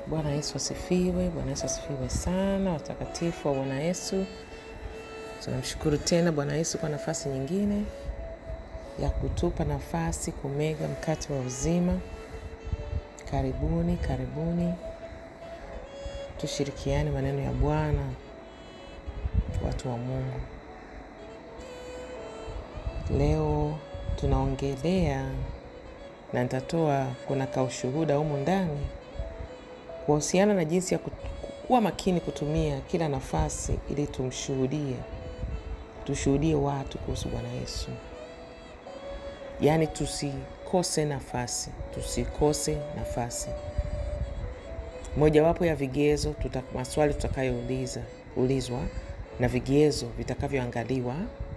Bwana Yesu asifiwe. Bwana Yesu asifiwe sana, watakatifu wa Bwana Yesu. Tunamshukuru tena Bwana Yesu kwa nafasi nyingine ya kutupa nafasi kumega mkate wa uzima. Karibuni, karibuni, tushirikiane maneno ya Bwana, watu wa Mungu. Leo tunaongelea na nitatoa, kuna kaushuhuda humu ndani kuhusiana na jinsi ya kuwa makini kutumia kila nafasi ili tumshuhudie, tushuhudie watu kuhusu Bwana Yesu. Yaani tusikose nafasi, tusikose nafasi. Mojawapo ya vigezo tuta, maswali tutakayouliza ulizwa na vigezo vitakavyoangaliwa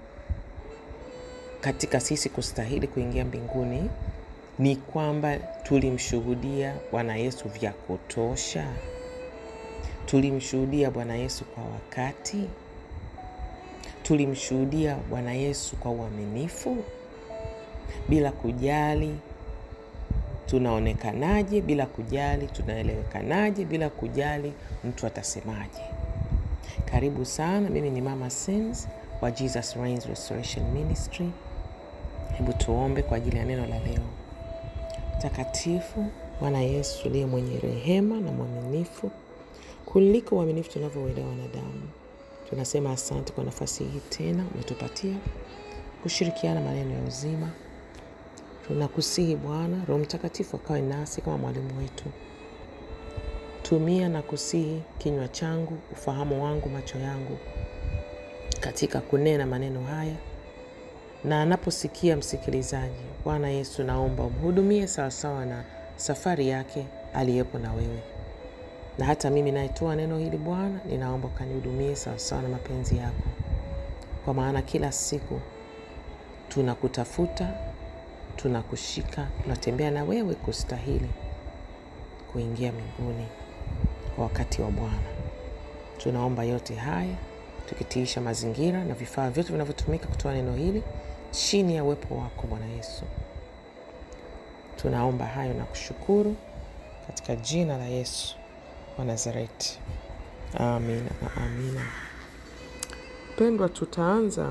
katika sisi kustahili kuingia mbinguni ni kwamba tulimshuhudia Bwana Yesu vya kutosha, tulimshuhudia Bwana Yesu kwa wakati, tulimshuhudia Bwana Yesu kwa uaminifu, bila kujali tunaonekanaje, bila kujali tunaelewekanaje, bila kujali mtu atasemaje. Karibu sana, mimi ni Mama Sins wa Jesus Reigns Restoration Ministry. Hebu tuombe kwa ajili ya neno la leo. Takatifu Bwana Yesu uliye mwenye rehema na mwaminifu kuliko uaminifu tunavyouelewa wanadamu, tunasema asante kwa nafasi hii tena umetupatia kushirikiana maneno ya uzima. Tunakusihi Bwana, Roho Mtakatifu akawe nasi kama mwalimu wetu. Tumia na kusihi kinywa changu, ufahamu wangu, macho yangu katika kunena maneno haya na anaposikia msikilizaji, Bwana Yesu, naomba umhudumie sawasawa na safari yake aliyepo na wewe, na hata mimi nayetoa neno hili Bwana, ninaomba ukanihudumie sawasawa na mapenzi yako, kwa maana kila siku tunakutafuta, tunakushika, tunatembea na wewe kustahili kuingia mbinguni kwa wakati wa Bwana. Tunaomba yote haya tukitiisha mazingira na vifaa vyote vinavyotumika kutoa neno hili chini ya uwepo wako Bwana Yesu. Tunaomba hayo na kushukuru katika jina la Yesu wa Nazareti, amina na amina. Pendwa, tutaanza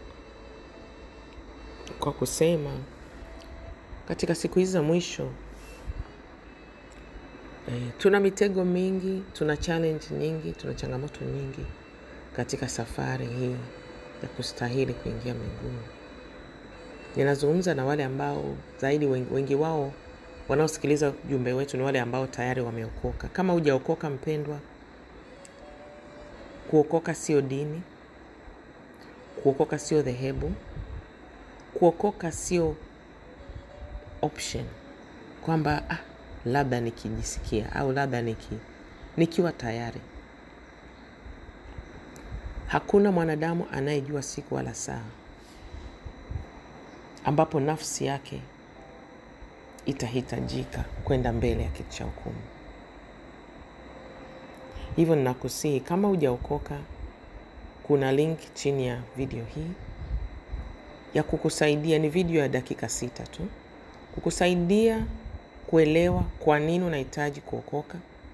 kwa kusema katika siku hizi za mwisho eh, tuna mitego mingi, tuna challenge nyingi, tuna changamoto nyingi katika safari hii ya kustahili kuingia mbinguni. Ninazungumza na wale ambao zaidi wengi, wengi wao wanaosikiliza ujumbe wetu ni wale ambao tayari wameokoka. Kama hujaokoka mpendwa, kuokoka sio dini, kuokoka sio dhehebu, kuokoka sio option kwamba ah, labda nikijisikia au labda niki, nikiwa tayari. Hakuna mwanadamu anayejua siku wala saa ambapo nafsi yake itahitajika kwenda mbele ya kiti cha hukumu. Hivyo ninakusihi kama hujaokoka, kuna link chini ya video hii ya kukusaidia. Ni video ya dakika sita tu, kukusaidia kuelewa kwa nini unahitaji kuokoka.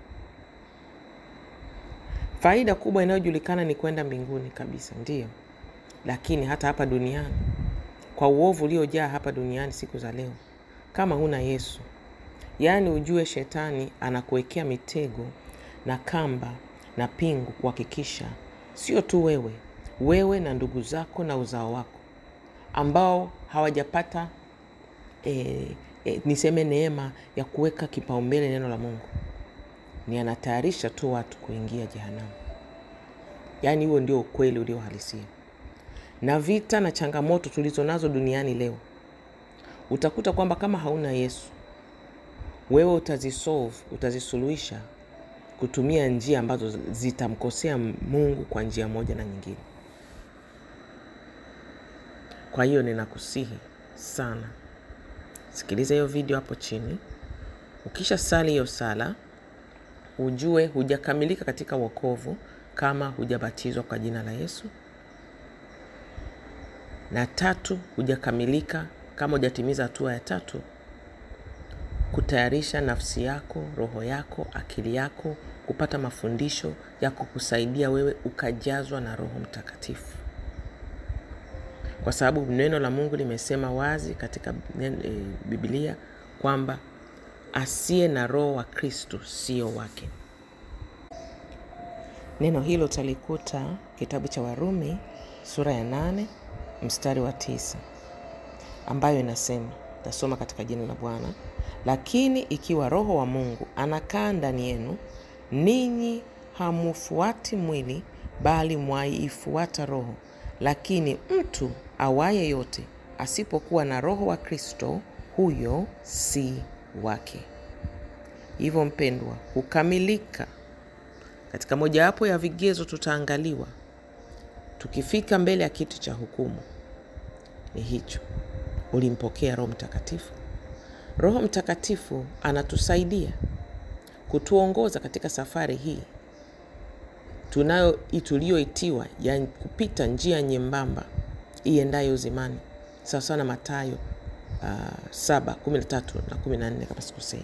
Faida kubwa inayojulikana ni kwenda mbinguni kabisa, ndiyo, lakini hata hapa duniani kwa uovu uliojaa hapa duniani siku za leo, kama huna Yesu, yaani ujue shetani anakuwekea mitego na kamba na pingu kuhakikisha sio tu wewe, wewe na ndugu zako na uzao wako ambao hawajapata e, e, niseme neema ya kuweka kipaumbele neno la Mungu, ni anatayarisha tu watu kuingia jehanamu. Yaani huo ndio ukweli uliohalisia na vita na changamoto tulizo nazo duniani leo, utakuta kwamba kama hauna Yesu, wewe utazisolve, utazisuluhisha kutumia njia ambazo zitamkosea Mungu kwa njia moja na nyingine. Kwa hiyo ninakusihi sana, sikiliza hiyo video hapo chini. Ukisha sali hiyo sala, ujue hujakamilika katika wokovu kama hujabatizwa kwa jina la Yesu na tatu, hujakamilika kama hujatimiza hatua ya tatu kutayarisha nafsi yako, roho yako, akili yako kupata mafundisho ya kukusaidia wewe ukajazwa na Roho Mtakatifu, kwa sababu neno la Mungu limesema wazi katika e, Biblia kwamba asiye na roho wa Kristo sio wake. Neno hilo utalikuta kitabu cha Warumi sura ya nane mstari wa tisa ambayo inasema, tasoma katika jina la Bwana. Lakini ikiwa Roho wa Mungu anakaa ndani yenu, ninyi hamufuati mwili, bali mwaifuata Roho. Lakini mtu awaye yote asipokuwa na Roho wa Kristo, huyo si wake. Hivyo mpendwa, kukamilika katika mojawapo ya vigezo tutaangaliwa tukifika mbele ya kiti cha hukumu ni hicho, ulimpokea Roho Mtakatifu. Roho Mtakatifu anatusaidia kutuongoza katika safari hii tunayo tuliyoitiwa ya kupita njia nyembamba iendayo uzimani, sawasawa na Mathayo uh, saba kumi na tatu na kumi na nne kama sikosei.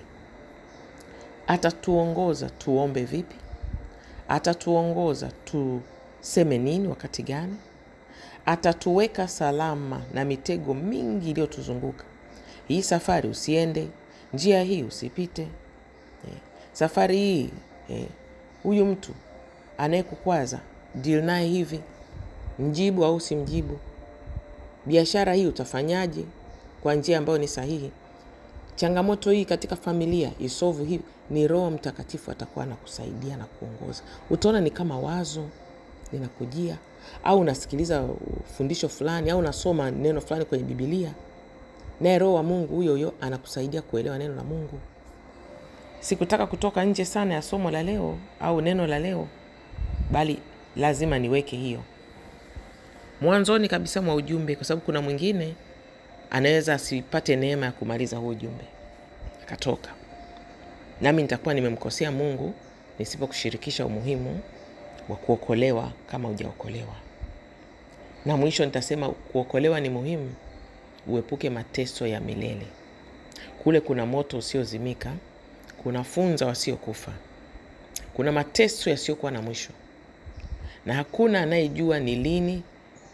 Atatuongoza tuombe vipi, atatuongoza tuseme nini wakati gani, atatuweka salama na mitego mingi iliyotuzunguka. Hii safari usiende, njia hii usipite, eh, safari hii huyu eh, mtu anayekukwaza deal naye hivi, mjibu au simjibu. Biashara hii utafanyaje kwa njia ambayo ni sahihi? Changamoto hii katika familia isovu hivi. Ni Roho Mtakatifu atakuwa anakusaidia na kuongoza. Utaona ni kama wazo linakujia, au unasikiliza fundisho fulani, au unasoma neno fulani kwenye Bibilia, naye Roho wa Mungu huyo huyo anakusaidia kuelewa neno la Mungu. Sikutaka kutoka nje sana ya somo la leo au neno la leo, bali lazima niweke hiyo mwanzoni kabisa mwa ujumbe, kwa sababu kuna mwingine anaweza asipate neema ya kumaliza huu ujumbe akatoka, nami nitakuwa nimemkosea Mungu nisipokushirikisha umuhimu wa kuokolewa kama hujaokolewa. Na mwisho nitasema kuokolewa ni muhimu, uepuke mateso ya milele. Kule kuna moto usiozimika, kuna funza wasiokufa, kuna mateso yasiyokuwa na mwisho, na hakuna anayejua ni lini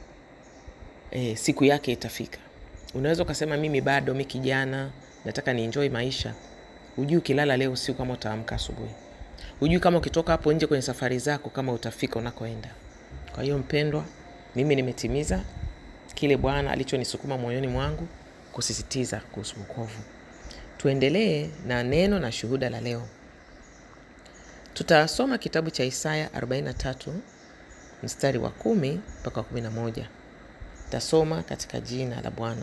e, siku yake itafika. Unaweza ukasema mimi bado, mi kijana, nataka nienjoy maisha. Hujui ukilala leo usiku kama utaamka asubuhi. Hujui kama ukitoka hapo nje kwenye safari zako kama utafika unakoenda. Kwa hiyo mpendwa, mimi nimetimiza kile Bwana alichonisukuma moyoni mwangu kusisitiza kuhusu wokovu. Tuendelee na neno na shuhuda la leo. Tutasoma kitabu cha Isaya 43 mstari wa kumi mpaka wa kumi na moja. Tasoma katika jina la Bwana.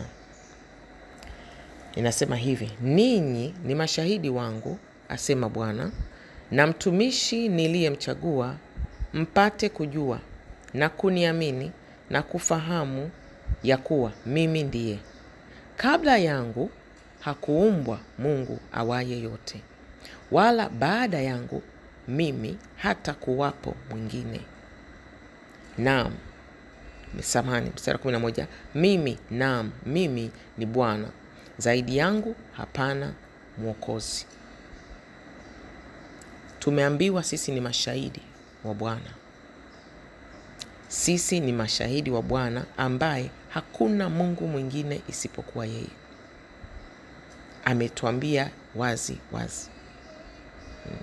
Inasema hivi: ninyi ni mashahidi wangu, asema Bwana, na mtumishi niliyemchagua, mpate kujua na kuniamini na kufahamu ya kuwa mimi ndiye. Kabla yangu hakuumbwa Mungu awaye yote, wala baada yangu mimi hata kuwapo mwingine. Naam, samahani, mstari wa kumi na moja. Mimi naam, mimi ni Bwana, zaidi yangu hapana mwokozi. Tumeambiwa sisi ni mashahidi wa Bwana, sisi ni mashahidi wa Bwana ambaye hakuna Mungu mwingine isipokuwa yeye. Ametuambia wazi wazi. Hmm.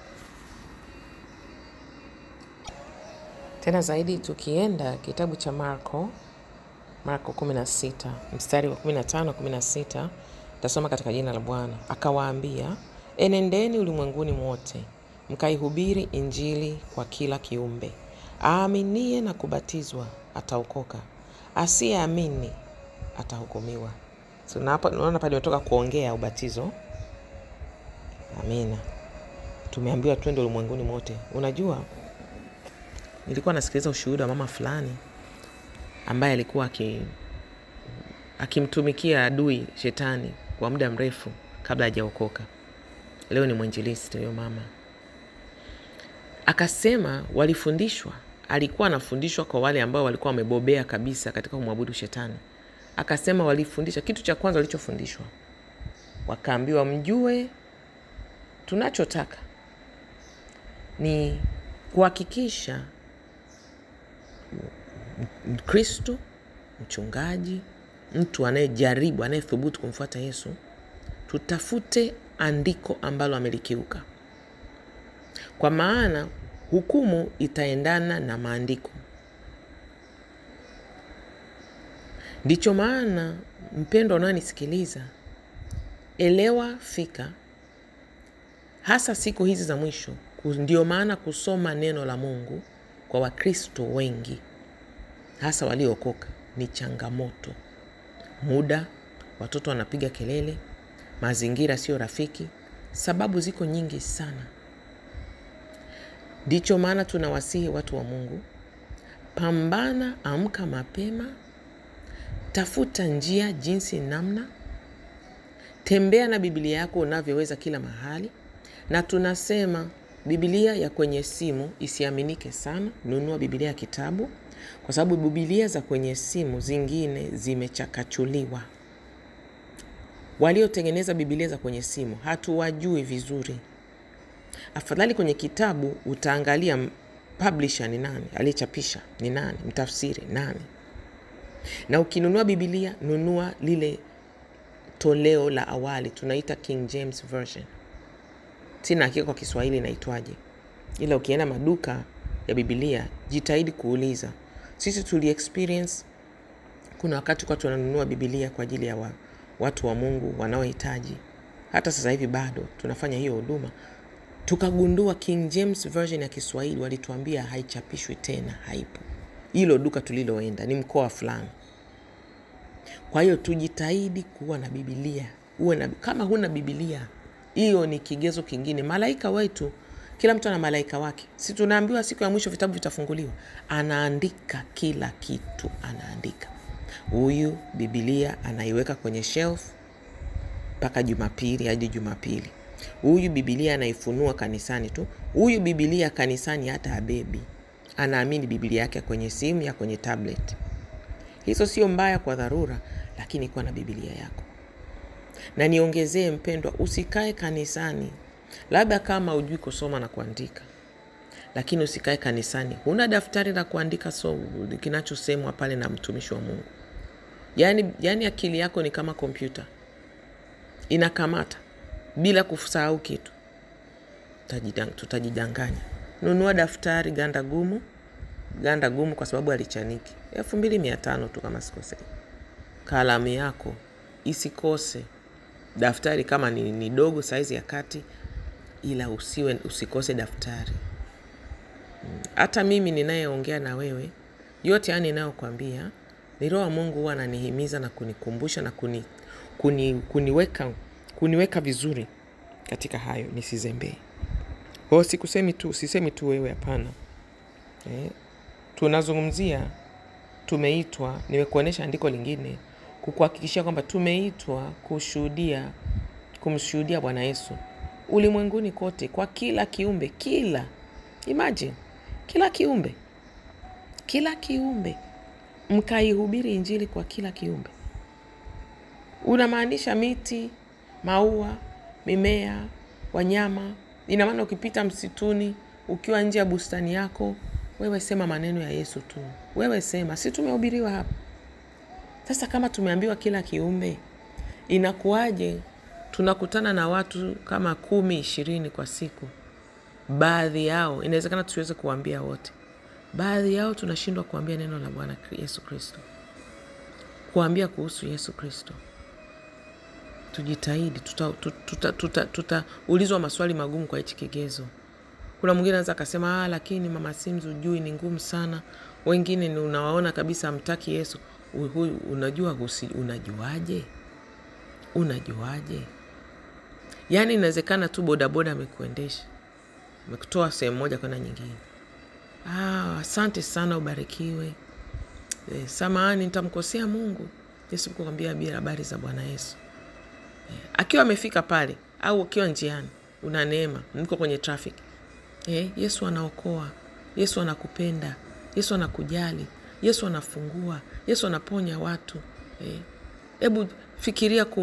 Tena zaidi tukienda kitabu cha Marko, Marko 16 mstari wa 15 16, tasoma katika jina la Bwana. Akawaambia, enendeni ulimwenguni mwote mkaihubiri Injili kwa kila kiumbe. Aaminie na kubatizwa ataokoka, asiyeamini atahukumiwa. So, naona pale imetoka kuongea ubatizo. Amina, tumeambiwa twende ulimwenguni mote. Unajua, nilikuwa nasikiliza ushuhuda wa mama fulani ambaye alikuwa akimtumikia adui shetani kwa muda mrefu kabla hajaokoka. Leo ni mwinjilisti huyo mama. Akasema walifundishwa, alikuwa anafundishwa kwa wale ambao walikuwa wamebobea kabisa katika kumwabudu shetani. Akasema walifundisha, kitu cha kwanza walichofundishwa wakaambiwa mjue tunachotaka ni kuhakikisha Mkristo, mchungaji, mtu anayejaribu, anayethubutu kumfuata Yesu, tutafute andiko ambalo amelikiuka, kwa maana hukumu itaendana na maandiko. Ndicho maana mpendo unayonisikiliza, elewa fika, hasa siku hizi za mwisho. Ndio maana kusoma neno la Mungu kwa Wakristo wengi hasa waliookoka ni changamoto. Muda, watoto wanapiga kelele, mazingira sio rafiki, sababu ziko nyingi sana. Ndicho maana tunawasihi watu wa Mungu, pambana, amka mapema, tafuta njia, jinsi, namna, tembea na Biblia yako unavyoweza kila mahali, na tunasema Biblia ya kwenye simu isiaminike sana. Nunua Biblia ya kitabu, kwa sababu Biblia za kwenye simu zingine zimechakachuliwa. Waliotengeneza Biblia za kwenye simu hatuwajui vizuri. Afadhali kwenye kitabu utaangalia publisher ni nani, aliyechapisha ni nani, mtafsiri nani. Na ukinunua Biblia, nunua lile toleo la awali, tunaita King James Version. Sina hakika kwa Kiswahili inaitwaje, ila ukienda maduka ya Biblia jitahidi kuuliza. Sisi tuli experience, kuna wakati kwa tunanunua Biblia kwa ajili ya wa, watu wa Mungu wanaohitaji. Hata sasa hivi bado tunafanya hiyo huduma, tukagundua King James Version ya Kiswahili walituambia haichapishwi tena, haipo. Hilo duka tuliloenda ni mkoa fulani. Kwa hiyo tujitahidi kuwa na Biblia. Uwe na, kama huna Biblia hiyo ni kigezo kingine. Malaika wetu, kila mtu ana malaika wake. Si tunaambiwa siku ya mwisho vitabu vitafunguliwa? Anaandika kila kitu, anaandika. Huyu Biblia anaiweka kwenye shelf mpaka Jumapili hadi Jumapili. Huyu Biblia anaifunua kanisani tu. Huyu Biblia kanisani hata abebi, anaamini Biblia yake kwenye simu ya kwenye tablet. Hizo sio mbaya kwa dharura, lakini kuwa na Biblia yako na niongezee mpendwa, usikae kanisani labda kama ujui kusoma na kuandika, lakini usikae kanisani huna daftari la kuandika so kinachosemwa pale na mtumishi wa Mungu. Yani, yani akili yako ni kama kompyuta inakamata bila kusahau kitu, tutajidanganya. Nunua daftari ganda gumu, ganda gumu kwa sababu alichaniki elfu mbili mia tano tu kama sikosei. Kalamu yako isikose daftari kama ni, ni dogo saizi ya kati, ila usiwe usikose daftari. Hata mimi ninayeongea na wewe, yote yani ninayokwambia ni Roho wa Mungu huwa ananihimiza na kunikumbusha na kuni, kuni, kuniweka, kuniweka vizuri katika hayo nisizembee. Kwa sikusemi tu, sisemi tu wewe, hapana. Eh, tunazungumzia tumeitwa, nimekuonyesha andiko lingine kukuhakikishia kwamba tumeitwa kushuhudia, kumshuhudia Bwana Yesu ulimwenguni kote, kwa kila kiumbe, kila imagine, kila kiumbe, kila kiumbe, mkaihubiri Injili kwa kila kiumbe. Unamaanisha miti, maua, mimea, wanyama. Ina maana ukipita msituni, ukiwa nje ya bustani yako, wewe sema maneno ya Yesu tu, wewe sema, si tumehubiriwa hapa sasa kama tumeambiwa kila kiumbe, inakuwaje tunakutana na watu kama kumi ishirini kwa siku? Baadhi yao inawezekana tusiweze kuwaambia wote, baadhi yao tunashindwa kuambia neno la Bwana Yesu Kristo, kuambia kuhusu Yesu Kristo. Tujitahidi, tutaulizwa tuta, tuta, tuta, tuta maswali magumu kwa hichi kigezo. Kuna mwingine anaweza akasema, ah, lakini mama Sims, ujui ni ngumu sana. Wengine ni unawaona kabisa hamtaki Yesu. Huyu unajua husi, unajuaje? Unajuaje? Yaani inawezekana tu bodaboda amekuendesha amekutoa sehemu moja kwenda nyingine. Ah, asante sana, ubarikiwe. E, samahani nitamkosea Mungu. Yesu kukwambia bila habari za Bwana Yesu. E, akiwa amefika pale au ukiwa njiani, una neema, mko kwenye traffic. E, Yesu anaokoa, Yesu anakupenda, Yesu anakujali, Yesu anafungua, Yesu anaponya watu. Hebu eh, fikiria ku,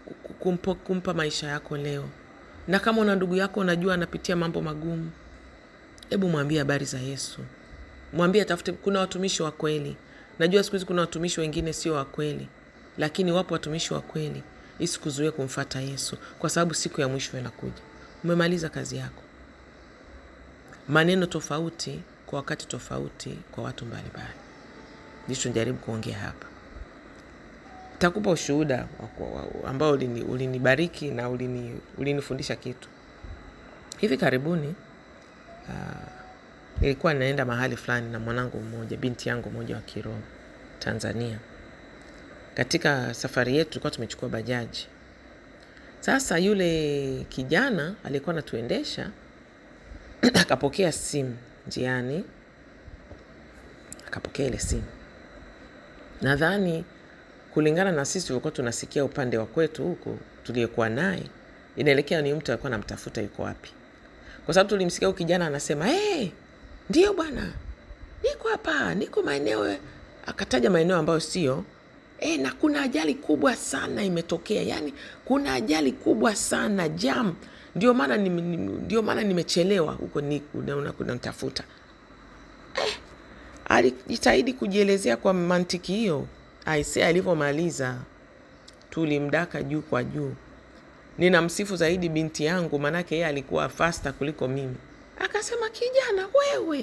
kumpa, kumpa maisha yako leo. Na kama una ndugu yako unajua anapitia mambo magumu, hebu mwambie habari za Yesu, mwambie atafute. Kuna watumishi wa kweli. Najua siku hizi kuna watumishi wengine sio wa kweli, lakini wapo watumishi wa kweli. Isikuzuie kumfata Yesu, kwa sababu siku ya mwisho inakuja. Umemaliza kazi yako. Maneno tofauti kwa wakati tofauti kwa watu mbalimbali, ndicho njaribu kuongea hapa. Takupa ushuhuda ambao ulini, ulinibariki na ulini, ulinifundisha kitu. Hivi karibuni uh, nilikuwa naenda mahali fulani na mwanangu mmoja, binti yangu mmoja wa kiroho Tanzania. Katika safari yetu tulikuwa tumechukua bajaji. Sasa yule kijana alikuwa anatuendesha akapokea simu njiani, akapokea ile simu. Nadhani kulingana na sisi tulikuwa tunasikia upande wa kwetu huko tuliyekuwa naye, inaelekea ni mtu alikuwa anamtafuta yuko wapi, kwa sababu tulimsikia huyu kijana anasema hey, ndio bwana, niko hapa, niko maeneo. Akataja maeneo ambayo sio e, na kuna ajali kubwa sana imetokea, yani kuna ajali kubwa sana jam, ndio maana ndio maana nimechelewa huko kunamtafuta. Eh, alijitahidi kujielezea kwa mantiki hiyo. Aise, alivyomaliza tulimdaka juu kwa juu. Ninamsifu zaidi binti yangu, maanake yeye alikuwa fasta kuliko mimi. Akasema, kijana wewe,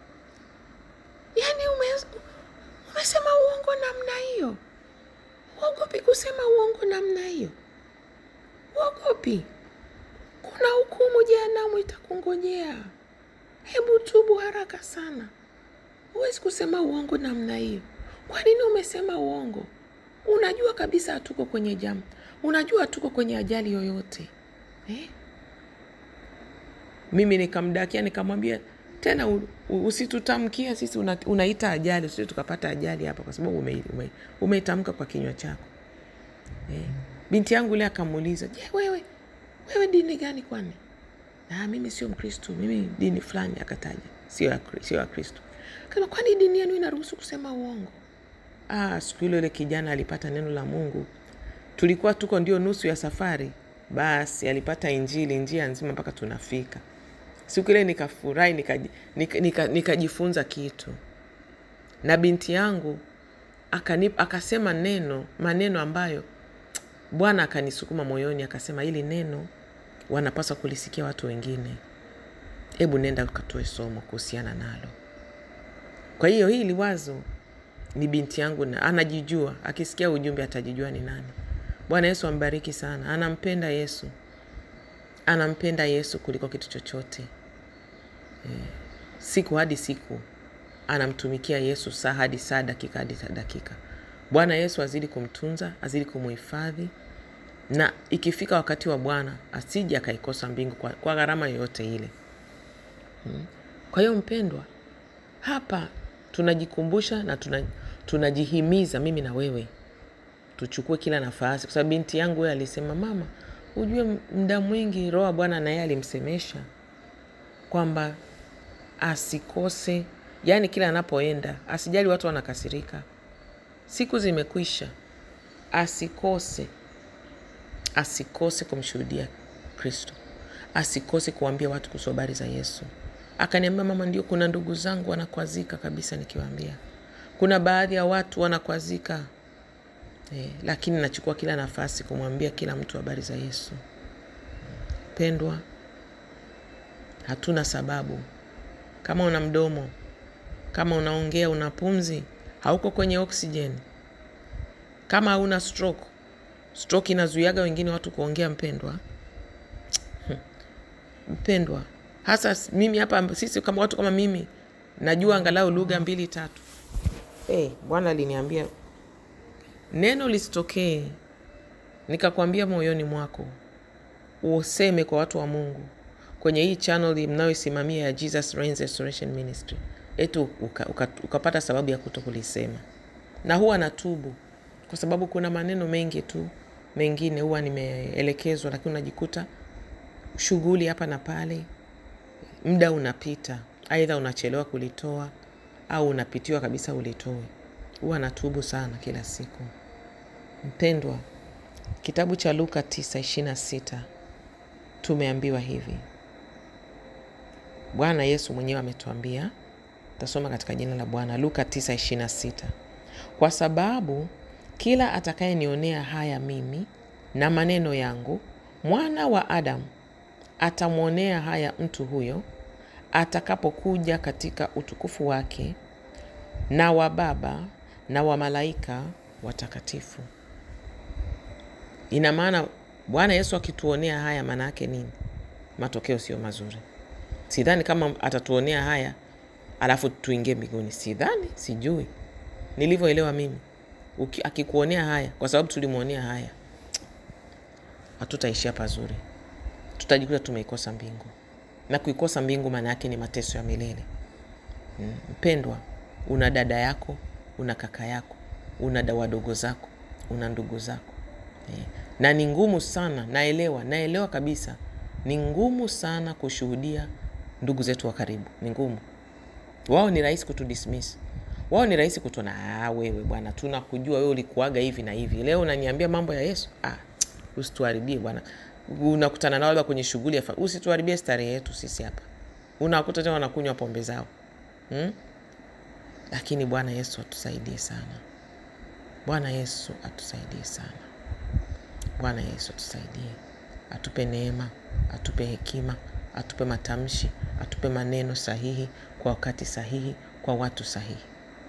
yani ume, umesema uongo namna hiyo? Uogopi kusema uongo namna hiyo? Uogopi? Kuna hukumu jehanamu itakungojea. Hebu tubu haraka sana. Huwezi kusema uongo namna hiyo. Kwa nini umesema uongo? Unajua kabisa hatuko kwenye jamu, unajua hatuko kwenye ajali yoyote eh? Mimi nikamdakia nikamwambia tena, usitutamkia sisi una, unaita ajali, sisi tukapata ajali hapa, kwa sababu umeitamka ume, kwa kinywa chako eh? Binti yangu ile akamuuliza, je, wewe wewe dini gani kwani? Ah, mimi sio Mkristo, mimi dini fulani, akataja sio ya Kristo. Kama kwani dini yenu inaruhusu kusema uongo? Ah, siku hilo ile kijana alipata neno la Mungu. Tulikuwa tuko ndio nusu ya safari, basi alipata injili njia nzima mpaka tunafika. Siku ile nikafurahi, nikajifunza nika, nika, nika kitu, na binti yangu akanip, akasema neno maneno ambayo Bwana akanisukuma moyoni, akasema hili neno wanapaswa kulisikia watu wengine. Hebu nenda ukatoe somo kuhusiana nalo. Kwa hiyo hili wazo ni binti yangu na anajijua, akisikia ujumbe atajijua ni nani. Bwana Yesu ambariki sana. Anampenda Yesu, anampenda Yesu kuliko kitu chochote e, siku hadi siku anamtumikia Yesu, saa hadi saa, dakika hadi dakika. Bwana Yesu azidi kumtunza, azidi kumuhifadhi, na ikifika wakati wa Bwana asije akaikosa mbingu kwa, kwa gharama yoyote ile hmm. Kwa hiyo mpendwa, hapa tunajikumbusha na tuna, tunajihimiza mimi na wewe tuchukue kila nafasi, kwa sababu binti yangu yeye alisema, mama, ujue muda mwingi Roho Bwana na yeye alimsemesha kwamba asikose, yaani kila anapoenda asijali watu wanakasirika, siku zimekwisha, asikose asikose kumshuhudia Kristo, asikose kuambia watu kuhusu habari za Yesu. Akaniambia, mama, ndio kuna ndugu zangu wanakwazika kabisa nikiwaambia, kuna baadhi ya watu wanakwazika eh, lakini nachukua kila nafasi kumwambia kila mtu habari za Yesu. Pendwa, hatuna sababu. Kama una mdomo, kama unaongea, una pumzi, hauko kwenye oksijeni, kama hauna stroke, stroke inazuiaga wengine watu kuongea. Mpendwa, mpendwa hasa mimi hapa, sisi kama watu kama mimi najua angalau lugha mbili tatu. Hey, Bwana aliniambia neno lisitokee nikakwambia moyoni mwako useme kwa watu wa Mungu kwenye hii channel mnayoisimamia ya Jesus Reigns Restoration Ministry, etu ukapata uka, uka sababu ya kuto kulisema. Na huwa natubu kwa sababu kuna maneno mengi tu mengine huwa nimeelekezwa, lakini unajikuta shughuli hapa na pale, muda unapita, aidha unachelewa kulitoa au unapitiwa kabisa ulitoe. Huwa natubu sana kila siku. Mpendwa, Kitabu cha Luka 9:26 tumeambiwa hivi. Bwana Yesu mwenyewe ametuambia, tasoma katika jina la Bwana. Luka 9:26, kwa sababu kila atakayenionea haya mimi na maneno yangu, mwana wa Adamu atamwonea haya mtu huyo atakapokuja katika utukufu wake na wa Baba na wa malaika watakatifu. Ina maana Bwana Yesu akituonea haya, maana yake nini? Matokeo sio mazuri. Sidhani kama atatuonea haya alafu tuingie mbinguni, sidhani, sijui nilivyoelewa mimi. Uki, akikuonea haya kwa sababu tulimwonea haya, hatutaishia pazuri, tutajikuta tumeikosa mbingu, na kuikosa mbingu maana yake ni mateso ya milele. Mm, mpendwa, una dada yako, una kaka yako, una wadogo zako, una ndugu zako eh, na ni ngumu sana, naelewa, naelewa kabisa, ni ngumu sana kushuhudia ndugu zetu wa karibu, ni ngumu. Wao ni rahisi kutudismiss, wao ni rahisi kutuona, ah, wewe bwana, tunakujua wewe ulikuaga hivi na hivi, leo unaniambia mambo ya Yesu. Ah, usituharibie bwana. Unakutana nao labda kwenye shughuli ya, usituharibie starehe yetu sisi hapa. Unakuta tena wanakunywa pombe zao hmm? Lakini Bwana Yesu atusaidie sana. Bwana Yesu atusaidie sana. Bwana Yesu atusaidie, atupe neema, atupe hekima, atupe matamshi, atupe maneno sahihi kwa wakati sahihi, kwa watu sahihi.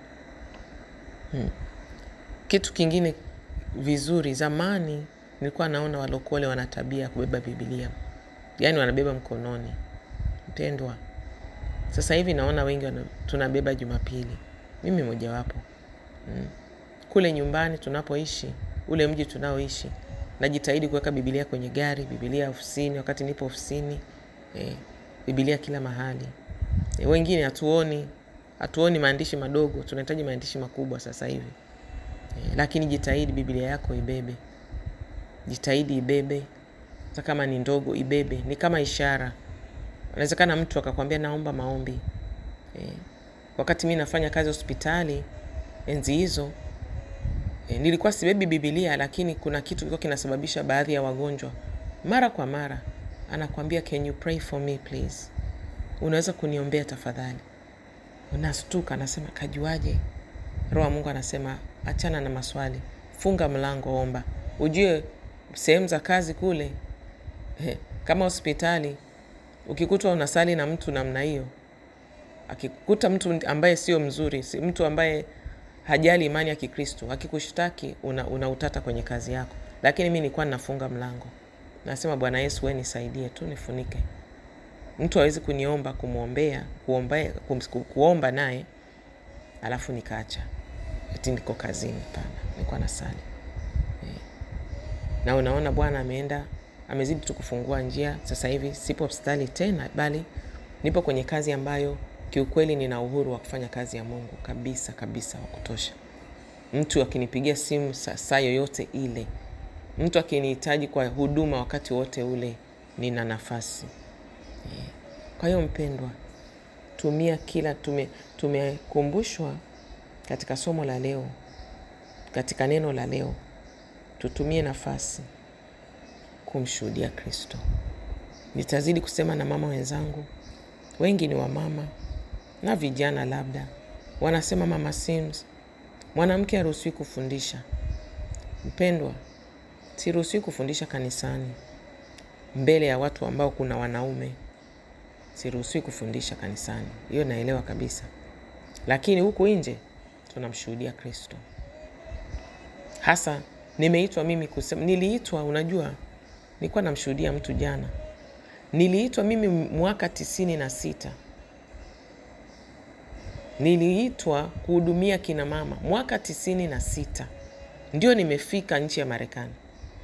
Hmm. Kitu kingine vizuri, zamani nilikuwa naona walokole wana tabia ya kubeba Biblia, yaani wanabeba mkononi. Mpendwa, sasa hivi naona wengi wana, tunabeba Jumapili, mimi mojawapo. Hmm. Kule nyumbani tunapoishi, ule mji tunaoishi, najitahidi kuweka Biblia kwenye gari, Biblia ofisini, wakati nipo ofisini eh, Biblia kila mahali eh, wengine hatuoni hatuoni maandishi madogo, tunahitaji maandishi makubwa sasa hivi eh, lakini jitahidi Biblia yako ibebe, jitahidi ibebe, hata kama ni ndogo ibebe, ni kama ishara. Inawezekana mtu akakwambia naomba maombi eh, wakati mi nafanya kazi hospitali enzi hizo E, nilikuwa sibebi Biblia, lakini kuna kitu kilikuwa kinasababisha baadhi ya wagonjwa mara kwa mara anakwambia can you pray for me please, unaweza kuniombea tafadhali. Unastuka, anasema kajuaje? Roho wa Mungu anasema achana na maswali, funga mlango, omba. Ujue sehemu za kazi kule eh, kama hospitali, ukikutwa unasali na mtu namna hiyo, akikuta mtu ambaye sio mzuri, si mtu ambaye hajali imani ya Kikristo akikushtaki una, una utata kwenye kazi yako. Lakini mi nilikuwa ninafunga mlango, nasema Bwana Yesu, we nisaidie tu, nifunike. Mtu hawezi kuniomba kumwombea kuomba, kuomba naye alafu nikaacha eti niko kazini. Pana, nilikuwa nasali e. Na unaona Bwana ameenda amezidi tu kufungua njia. Sasa hivi sipo hospitali tena, bali nipo kwenye kazi ambayo kiukweli nina uhuru wa kufanya kazi ya Mungu kabisa kabisa, wa kutosha. Mtu akinipigia simu saa yoyote ile, mtu akinihitaji kwa huduma wakati wote ule, nina nafasi yeah. Kwa hiyo mpendwa, tumia kila tume, tumekumbushwa katika somo la leo, katika neno la leo, tutumie nafasi kumshuhudia Kristo. Nitazidi kusema na mama wenzangu, wengi ni wamama na vijana labda wanasema mama Sims, mwanamke haruhusiwi kufundisha. Mpendwa, siruhusiwi kufundisha kanisani mbele ya watu ambao kuna wanaume. Siruhusiwi kufundisha kanisani, hiyo naelewa kabisa, lakini huku nje tunamshuhudia Kristo. Hasa nimeitwa mimi kusema, niliitwa, unajua, nilikuwa namshuhudia mtu jana, niliitwa mimi mwaka tisini na sita niliitwa kuhudumia kina mama mwaka tisini na sita ndio nimefika nchi ya Marekani.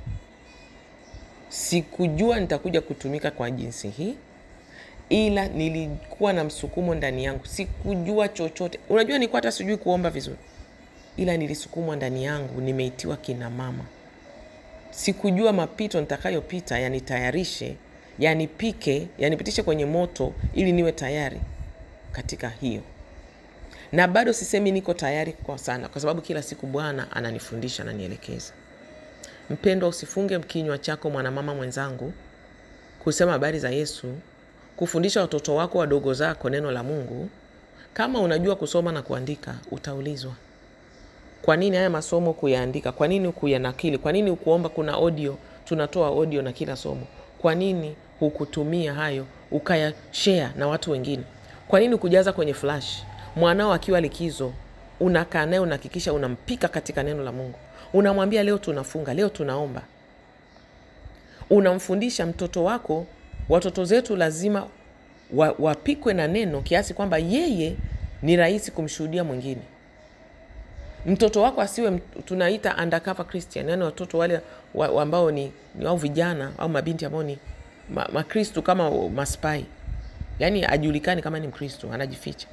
Sikujua nitakuja kutumika kwa jinsi hii, ila nilikuwa na msukumo ndani yangu. Sikujua chochote, unajua, nilikuwa hata sijui kuomba vizuri, ila nilisukumwa ndani yangu, nimeitiwa kina mama. Sikujua mapito nitakayopita yanitayarishe, yanipike, yanipitishe kwenye moto ili niwe tayari katika hiyo na bado sisemi niko tayari kwa sana, kwa sababu kila siku Bwana ananifundisha, ananielekeza. mpendwa usifunge kinywa chako mwanamama mwenzangu kusema habari za yesu kufundisha watoto wako wadogo zako neno la mungu kama unajua kusoma na kuandika utaulizwa kwa nini haya masomo kuyaandika kwa nini kuyanakili kwa nini ukuomba kuna audio tunatoa audio na kila somo kwa nini hukutumia hayo ukayashare na watu wengine kwa nini kujaza kwenye flash mwanao akiwa likizo unakaa naye unahakikisha unampika katika neno la mungu unamwambia leo tunafunga leo tunaomba unamfundisha mtoto wako watoto zetu lazima wa, wapikwe na neno kiasi kwamba yeye ni rahisi kumshuhudia mwingine mtoto wako asiwe mt- tunaita undercover christian yani watoto wale wa, wa ambao ni, ni au vijana au mabinti ambao ni ma- makristu kama maspai yaani ajulikani kama ni mkristu anajificha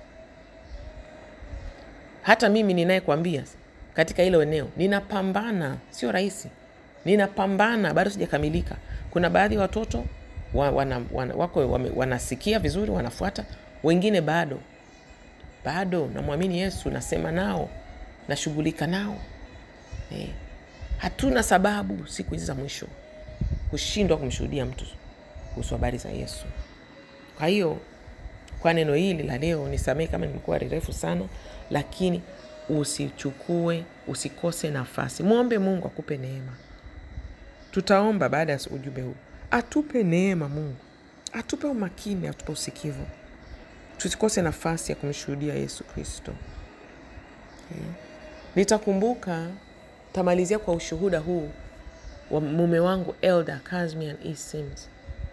hata mimi ninayekwambia katika hilo eneo ninapambana sio rahisi ninapambana bado sijakamilika kuna baadhi ya watoto wa, wana, wana, wako wame, wanasikia vizuri wanafuata wengine bado bado namwamini yesu nasema nao nashughulika nao eh. hatuna sababu siku hizi za mwisho kushindwa kumshuhudia mtu kuhusu habari za yesu kwa hiyo kwa neno hili la leo nisamehe kama nimekuwa rerefu sana lakini usichukue usikose nafasi mwombe mungu akupe neema tutaomba baada ya ujumbe huu atupe neema mungu atupe umakini atupe usikivu tusikose nafasi ya kumshuhudia yesu kristo okay. nitakumbuka tamalizia kwa ushuhuda huu wa mume wangu elder Casmian E. Sims.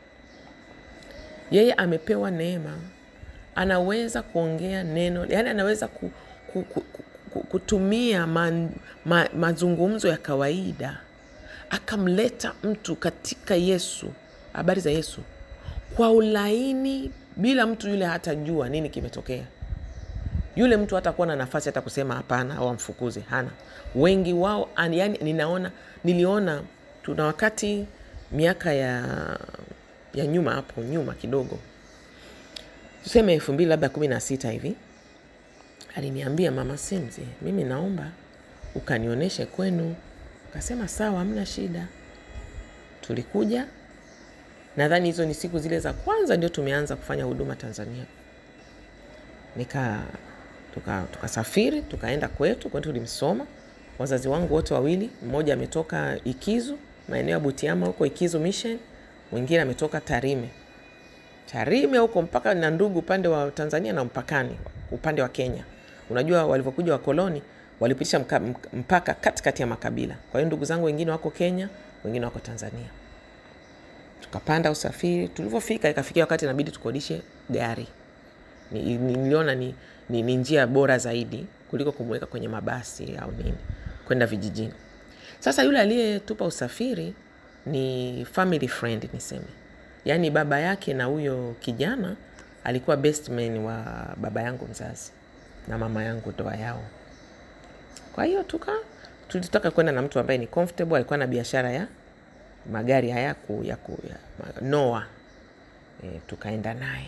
Yeye amepewa neema, anaweza kuongea neno, yani anaweza ku, ku, ku, ku, ku, kutumia man, ma, mazungumzo ya kawaida akamleta mtu katika Yesu, habari za Yesu kwa ulaini, bila mtu yule hatajua nini kimetokea yule mtu hatakuwa na nafasi hata kusema hapana au amfukuze hana wengi wao an- yani ninaona niliona tuna wakati miaka ya ya nyuma hapo nyuma kidogo tuseme elfu mbili labda kumi na sita hivi aliniambia mama simzi mimi naomba ukanionyeshe kwenu kasema sawa hamna shida tulikuja nadhani hizo ni siku zile za kwanza ndio tumeanza kufanya huduma tanzania nika tukasafiri tuka tukasafiri, tukaenda kwetu kwetu tulimsoma wazazi wangu wote wawili mmoja ametoka ikizu maeneo ya butiama huko ikizu mission mwingine ametoka tarime tarime huko mpaka na ndugu upande wa tanzania na mpakani upande wa kenya unajua walivyokuja wakoloni walipitisha mka, mk- mpaka katikati ya makabila kwa hiyo ndugu zangu wengine wako kenya wengine wako tanzania tukapanda usafiri tulivyofika ikafikia wakati inabidi tukodishe gari ni- ni- niliona ni, ni, ni njia bora zaidi kuliko kumweka kwenye mabasi au nini kwenda vijijini sasa yule aliyetupa usafiri ni family friend niseme yaani baba yake na huyo kijana alikuwa best man wa baba yangu mzazi na mama yangu ndoa yao kwa hiyo tuka tulitaka kwenda na mtu ambaye ni comfortable alikuwa na biashara ya magari haya ku, ya, ku, ya ma- noa e, tukaenda naye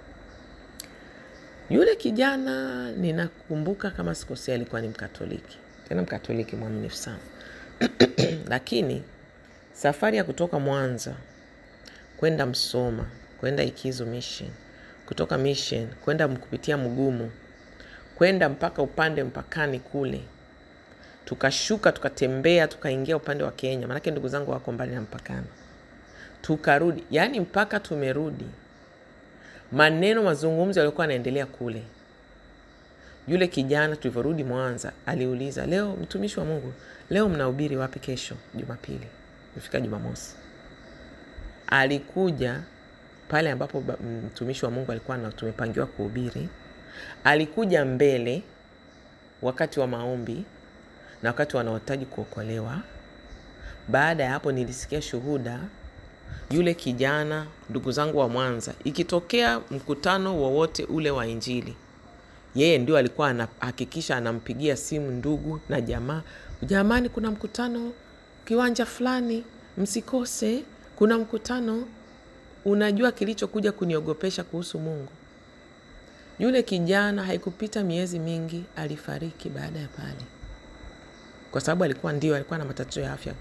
yule kijana ninakumbuka kama sikosea alikuwa ni mkatoliki tena mkatoliki mwaminifu sana lakini safari ya kutoka mwanza kwenda msoma kwenda ikizo mission kutoka mission kwenda m- kupitia mgumu kwenda mpaka upande mpakani kule tukashuka tukatembea tukaingia upande wa kenya maanake ndugu zangu wako mbali na mpakani tukarudi yaani mpaka tumerudi maneno mazungumzo yaliokuwa yanaendelea kule yule kijana tulivyorudi mwanza aliuliza leo mtumishi wa mungu leo mnahubiri wapi kesho jumapili ifika jumamosi alikuja pale ambapo ba- mtumishi wa mungu alikuwa na tumepangiwa kuhubiri alikuja mbele wakati wa maombi na wakati wanaohitaji kuokolewa baada ya hapo nilisikia shuhuda yule kijana ndugu zangu wa mwanza ikitokea mkutano wowote ule wa injili yeye ndio alikuwa anahakikisha anampigia simu ndugu na jamaa jamani kuna mkutano kiwanja fulani msikose kuna mkutano unajua kilichokuja kuniogopesha kuhusu mungu yule kijana haikupita miezi mingi alifariki baada ya pale kwa sababu alikuwa ndio alikuwa na matatizo ya afya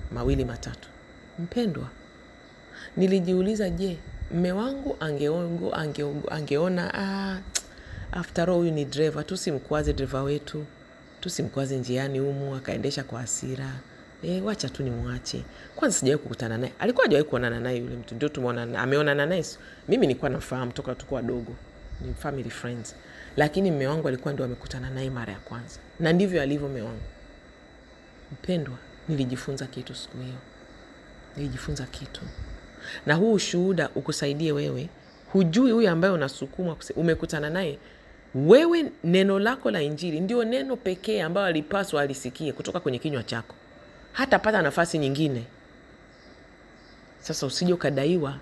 mawili matatu. Mpendwa, nilijiuliza, je, mme wangu angeongo, angeongo, angeona ah, after all huyu ni dreva, tusimkwaze dreva wetu, tusimkwaze njiani humu akaendesha kwa hasira. E, wacha tu nimwache kwanza. Sijawahi kukutana naye, alikuwa hajawahi kuonana naye yule mtu, ndio tumeona ameonana naye. Mimi nilikuwa namfahamu toka tuko wadogo, ni family friends, lakini mme wangu alikuwa ndio amekutana naye mara ya kwanza, na ndivyo alivyo mme wangu. Mpendwa, nilijifunza kitu siku hiyo, nilijifunza kitu, na huu ushuhuda ukusaidie wewe. Hujui huyu ambaye unasukumwa umekutana naye wewe, neno lako la Injili ndio neno pekee ambayo alipaswa alisikie kutoka kwenye kinywa chako, hatapata nafasi nyingine. Sasa usije ukadaiwa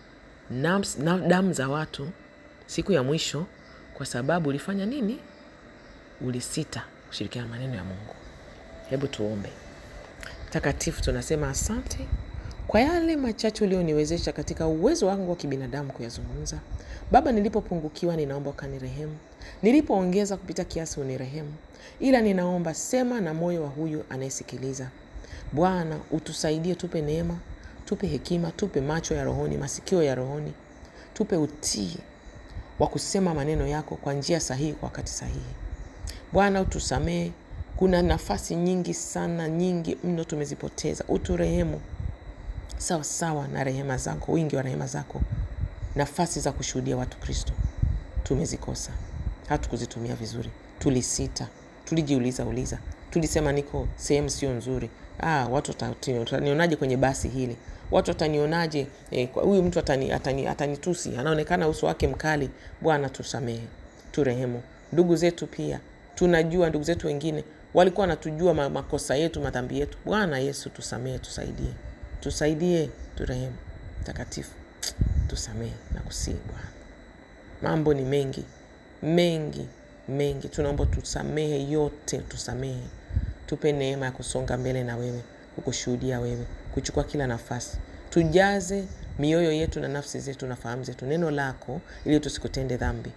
na damu za watu siku ya mwisho, kwa sababu ulifanya nini? Ulisita kushirikiana maneno ya Mungu. Hebu tuombe. Takatifu, tunasema asante kwa yale machache ulioniwezesha katika uwezo wangu wa kibinadamu kuyazungumza. Baba, nilipopungukiwa ninaomba ukanirehemu, nilipoongeza kupita kiasi unirehemu, ila ninaomba sema na moyo wa huyu anayesikiliza. Bwana, utusaidie, tupe neema, tupe hekima, tupe macho ya rohoni, masikio ya rohoni, tupe utii wa kusema maneno yako kwa njia sahihi, kwa wakati sahihi. Bwana, utusamehe, kuna nafasi nyingi sana, nyingi mno tumezipoteza. Uturehemu sawa sawa na rehema zako, wingi wa rehema zako. Nafasi za kushuhudia watu Kristo tumezikosa, hatukuzitumia vizuri, tulisita, tulijiuliza uliza, tulisema niko sehemu sio nzuri. Ah, watu watanionaje kwenye basi hili? Watu watanionaje? Huyu eh, mtu atani, atani, atanitusi, anaonekana uso wake mkali. Bwana tusamehe, turehemu. Ndugu zetu pia tunajua, ndugu zetu wengine walikuwa wanatujua makosa yetu, madhambi yetu. Bwana Yesu tusamehe, tusaidie tusaidie turehemu. Takatifu, tusamehe na kusii Bwana. Mambo ni mengi mengi mengi, tunaomba tusamehe yote, tusamehe, tupe neema ya kusonga mbele na wewe, kukushuhudia wewe, kuchukua kila nafasi. Tujaze mioyo yetu na nafsi zetu na fahamu zetu neno lako, ili tusikutende dhambi.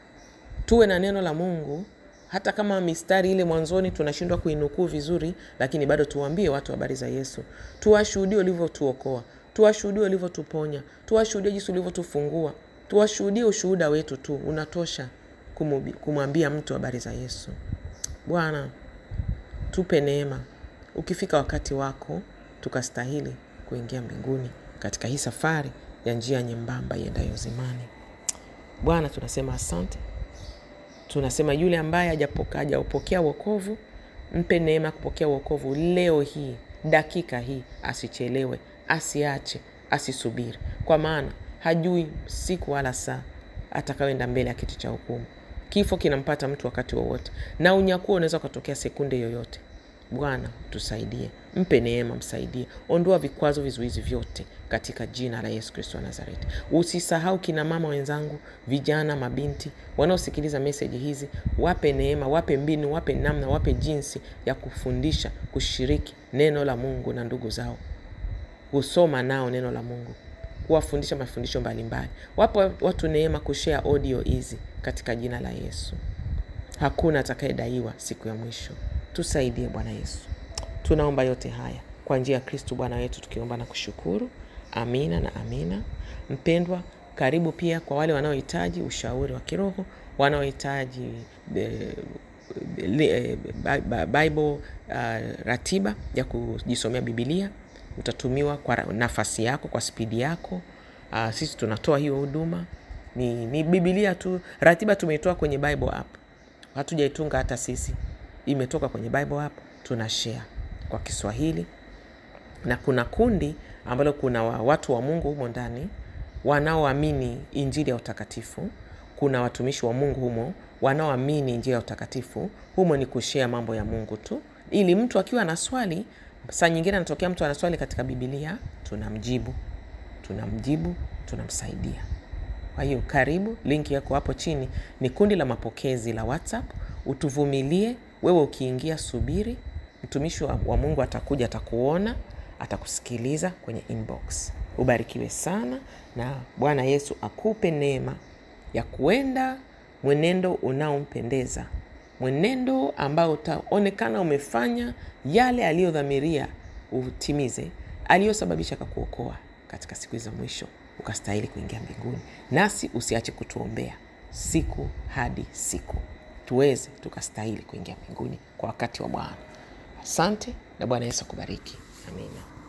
Tuwe na neno la Mungu hata kama mistari ile mwanzoni tunashindwa kuinukuu vizuri, lakini bado tuwaambie watu habari za Yesu. Tuwashuhudie ulivyotuokoa, tuwashuhudie ulivyotuponya, tuwashuhudie jinsi ulivyotufungua, tuwashuhudie. Ushuhuda wetu tu unatosha kumwambia mtu habari za Yesu. Bwana, tupe neema, ukifika wakati wako tukastahili kuingia mbinguni katika hii safari ya njia nyembamba iendayo uzimani. Bwana, tunasema asante tunasema yule ambaye hajaupokea wokovu, mpe neema ya kupokea wokovu leo hii, dakika hii, asichelewe, asiache, asisubiri, kwa maana hajui siku wala saa atakayoenda mbele ya kiti cha hukumu. Kifo kinampata mtu wakati wowote, na unyakuo unaweza ukatokea sekunde yoyote. Bwana tusaidie, mpe neema, msaidie, ondoa vikwazo, vizuizi vyote katika jina la Yesu Kristo wa Nazareti. Usisahau kina mama wenzangu, vijana, mabinti wanaosikiliza meseji hizi, wape neema, wape mbinu, wape namna, wape jinsi ya kufundisha, kushiriki neno la Mungu na ndugu zao, kusoma nao neno la Mungu, kuwafundisha mafundisho mbalimbali. Wapo watu neema kushare audio hizi katika jina la Yesu. Hakuna atakayedaiwa siku ya mwisho. Tusaidie Bwana Yesu, tunaomba yote haya kwa njia ya Kristu Bwana wetu, tukiomba na kushukuru. Amina na amina. Mpendwa, karibu pia kwa wale wanaohitaji ushauri wa kiroho, wanaohitaji Bible uh, ratiba ya kujisomea Biblia, utatumiwa kwa nafasi yako, kwa spidi yako. Uh, sisi tunatoa hiyo huduma, ni, ni Biblia tu. Ratiba tumeitoa kwenye Bible app, hatujaitunga hata sisi imetoka kwenye Bible app, tuna share kwa Kiswahili, na kuna kundi ambalo kuna watu wa Mungu humo ndani wanaoamini injili ya utakatifu. Kuna watumishi wa Mungu humo wanaoamini injili ya utakatifu. Humo ni kushare mambo ya Mungu tu, ili mtu akiwa na swali, saa nyingine anatokea mtu ana swali katika Biblia, tunamjibu, tunamjibu, tunamsaidia. Kwa hiyo karibu, linki yako hapo chini, ni kundi la mapokezi la WhatsApp. Utuvumilie wewe ukiingia, subiri, mtumishi wa, wa Mungu atakuja, atakuona, atakusikiliza kwenye inbox. Ubarikiwe sana na Bwana Yesu akupe neema ya kuenda mwenendo unaompendeza, mwenendo ambao utaonekana umefanya yale aliyodhamiria utimize aliyosababisha kakuokoa katika siku za mwisho ukastahili kuingia mbinguni. Nasi usiache kutuombea siku hadi siku tuweze tukastahili kuingia mbinguni kwa wakati wa Bwana. Asante na Bwana Yesu akubariki. Amina.